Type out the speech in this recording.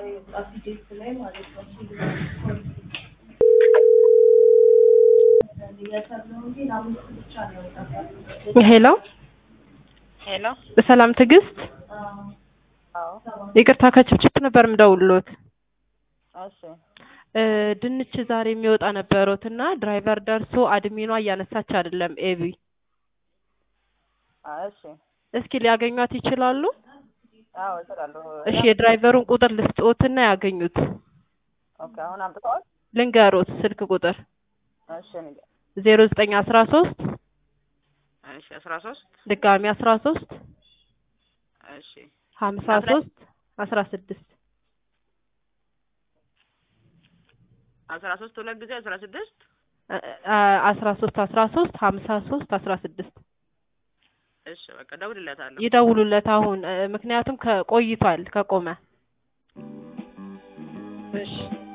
ሄሎ ሄሎ ሰላም ትዕግስት፣ አዎ ይቅርታ ከችፕችፕ ነበር የምደውልሎት። እሺ እ ድንች ዛሬ የሚወጣ ነበሩት እና ድራይቨር ደርሶ አድሚኗ እያነሳች አይደለም። ኤቢ አዎ እሺ እስኪ ሊያገኟት ይችላሉ? አዎ እሰጣለሁ እሺ የድራይቨሩን ቁጥር ልስጥዎትና ያገኙት። ኦኬ አሁን አምጥተዋል ልንገሮት ስልክ ቁጥር እሺ ንገ- ዜሮ ዘጠኝ አስራ ሶስት እሺ አስራ ሶስት ድጋሚ አስራ ሶስት እሺ ሀምሳ አስራ- ሶስት አስራ ስድስት አስራ ሶስት ሁለት ጊዜ አስራ ስድስት አስራ ሶስት አስራ ሶስት ሀምሳ ሶስት አስራ ስድስት እሺ በቃ እደውልለታለሁ ይደውሉለት አሁን እ ምክንያቱም ከቆይቷል ከቆመ። እሺ